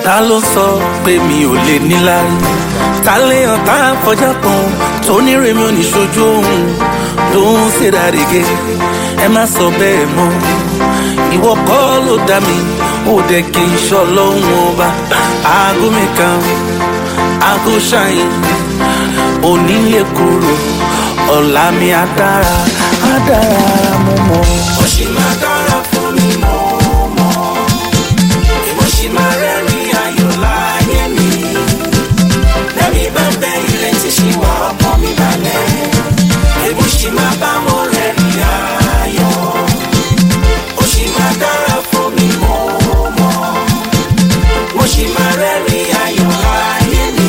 ta ló sọ pé mi ò lè níláárí ta léèyàn tá a fọjá kan tó ní rèmi ò ní ṣojú òun don't say that again ẹ má sọ bẹ́ẹ̀ mọ́ ìwọ kọ́ ló dá mi ó dẹ̀ kí n ṣọ́ lọ́hùn ọba aago mi kan aago ṣáyìn òní lè kúrò ọ̀la mi á dára á dára mo mọ̀. ó sì máa dára fún mi mọ́ mọ́ èmo sì máa rẹ́rìn ayọ̀ láyé mi lẹ́mi bá bẹ ìrètí sí wa ọkàn mi balẹ̀ èmo sì máa bá wọn rẹ́rìn ayọ̀ ó sì máa dára fún mi mọ́ mọ́ mo sì máa rẹ́rìn ayọ̀ láyé mi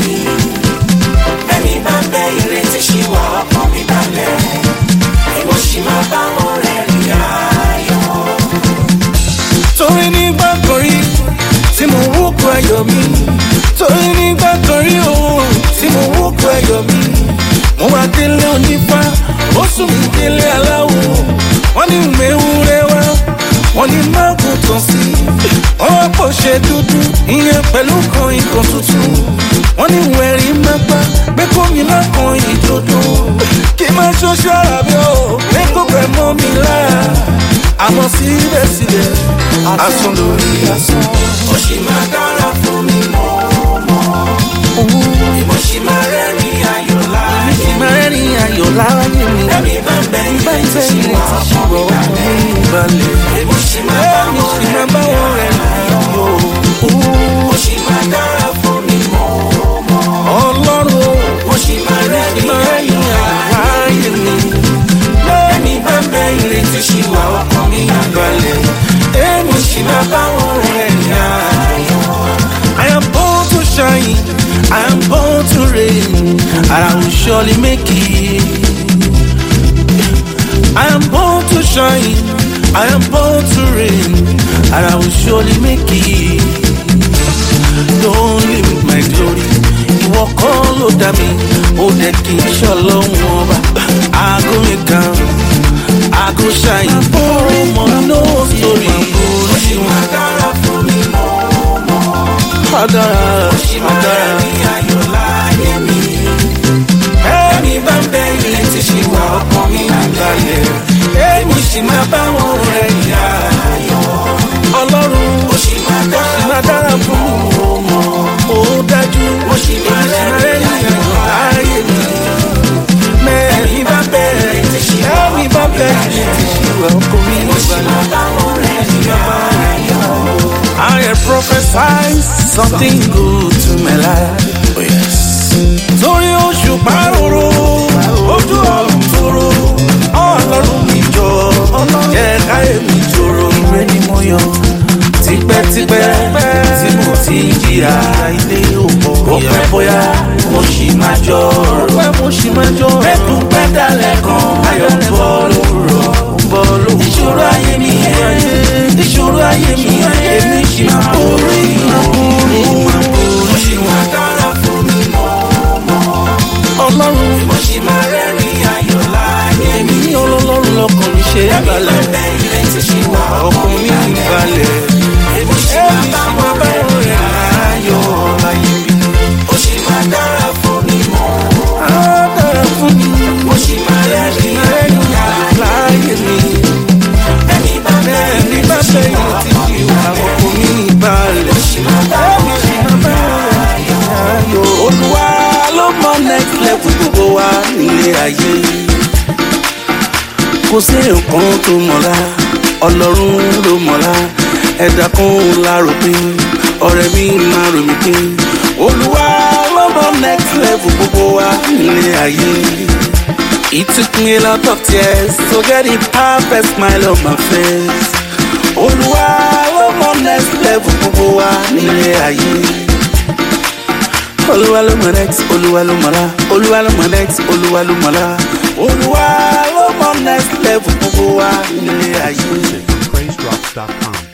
lẹ́mi bá bẹ ìrètí sí wa ọkàn mi balẹ̀ èmo sì máa bá wọn rẹ́rìn ayọ̀. torí nígbà kan rí tí mo wúkọ ayọ̀ mi torí nígbà kan rí òun tí mo wúkọ ayọ̀ mi mo wá délé onífá ó sùn mí délé aláwo wọ́n ní mẹ́wúrẹ́ wá wọ́n ní mágùn tán sí wọ́n wá pọ̀ ṣe dúdú ìyẹn pẹ̀lú kan ikọ̀ tuntun wọ́n ní wẹ̀rí mápá gbé kómi lákan ìdodo kí má ṣoṣo ara mi ò pé kó pẹ̀ mọ́ mi lára àmọ́ síbẹ̀síbẹ̀ asán lórí asán. ó sì máa dára fún mi mọ́ mọ́ mo sì máa rẹ́rìn ayọ̀ láyé mi mẹ́rin ayọ̀ láyé mi lẹ́mi bá bẹ bá ń ìrètí tẹ́ sí ilé wa tí ọkàn ṣùgbọ́n mi ọkàn balẹ̀ mi balẹ̀. èmo sì máa bá èmi wọn sì máa bá wọn rẹ̀ láyọ̀. ó sì máa dára fún mi mọ́ mọ́ ọlọ́run mo sì máa rẹ́rìn mẹ́rin ayọ̀ ayọ̀ láyé mi lẹ́mi bá bẹ ìrètí sí wa ọkàn mi balẹ̀ èmi sì máa bá wọn rẹ̀ láyọ̀. I am born to shine, I am born to reign, and I will surely make it. I am born to shine, I am born to reign, and I will surely make it. Don't limit my glory. Ìwọ kọ́ ló dá mi, ó dẹ̀ kí n ṣọlọ́run ọba. Aago mi kan, aago ṣáyìn, ọmọ no story. ó sì máa dára fún mi mọ́ mọ́ Adara, ó sì máa adara. rẹ́rìn ayọ̀ láyé mi lẹ́mi bá bẹ ìrètí sí wa ọkàn mi balẹ̀ èmo sì máa bá wọn rẹ́rìn ayọ̀ Ọlọ́run ó sì máa dára máa dára fún mi, ó mọ̀, ó dájú. ó sì máa rẹ́rìn ayọ̀ láyé mi Mẹ́rin bá bẹ̀rẹ̀, ẹ̀mí bá bẹ̀rẹ̀, ìṣirò ọkọ mi ó sì balẹ̀. máa bá wọn rẹ́rìn ayọ̀. I have prophesied something good to my life. Oh yes. Torí oṣù pàrọ̀rọ̀, ojú ọ̀run tòrò, ọlọ́run mi jọ, jẹ́ káyé mi jòrò. Ìwé ni mo yọ, tipẹ́tipẹ́ tí mo ti ń jìyà ilé òpó. Ó pẹ́ bóyá mo ṣì máa jọ ọ̀rọ̀. Ó pẹ́ mo ṣì máa jọ ọ̀rọ̀. Mẹ́kún pẹ́ dalẹ̀ kan, ayọ̀ ń bọ̀ lówùrọ̀. Ń bọ̀ lówùrọ̀. Ìṣòro ayé mi yẹn, ìṣòro ayé mi yẹn, èmi ṣì máa borí. ó sì máa dára fún mi mọ́ mọ́ Ọlọ́run ó sì máa rẹ́rìn ayọ̀ láyé mi ní ọlọ́run lọkàn mi ṣe é balẹ̀. bẹ ìrètí sí wa Ọkàn mi ń balẹ̀. èmo sì máa bá wọn rẹ́rìn ayọ̀ láyé mi. ó sì máa dára fún mi mọ́ Á dára fún mi. ó sì máa rẹ́rìn Ẹni ayọ̀ láyé mi. ẹni bá bẹ Ẹni bá ìrètí sí bẹ̀rẹ̀ wa ti fi wà ọkàn mi ń balẹ̀. ó sì máa bá wọn rẹ́rìn Ayọ̀ Olúwa ló mọ next level gbogbo wa nílé ayé. Kò sí nǹkan tó mọ̀lá, Ọlọ́run ló mọ̀lá. Ẹ̀dá kan lárò pé ọ̀rẹ́ mi máa rò mí pé Olúwa ló mọ next level gbogbo wa nílé ayé. It took me a lot of tears to get the perfect smile on my face. Olúwa ló mọ next level gbogbo wa nílé ayé. Olúwa ló mọ next, Olúwa ló mọ la, Olúwa ló mọ next, Olúwa ló mọ la. Olúwa ló mọ next level gbogbo wa nílé ayé. PraiseDrops.com.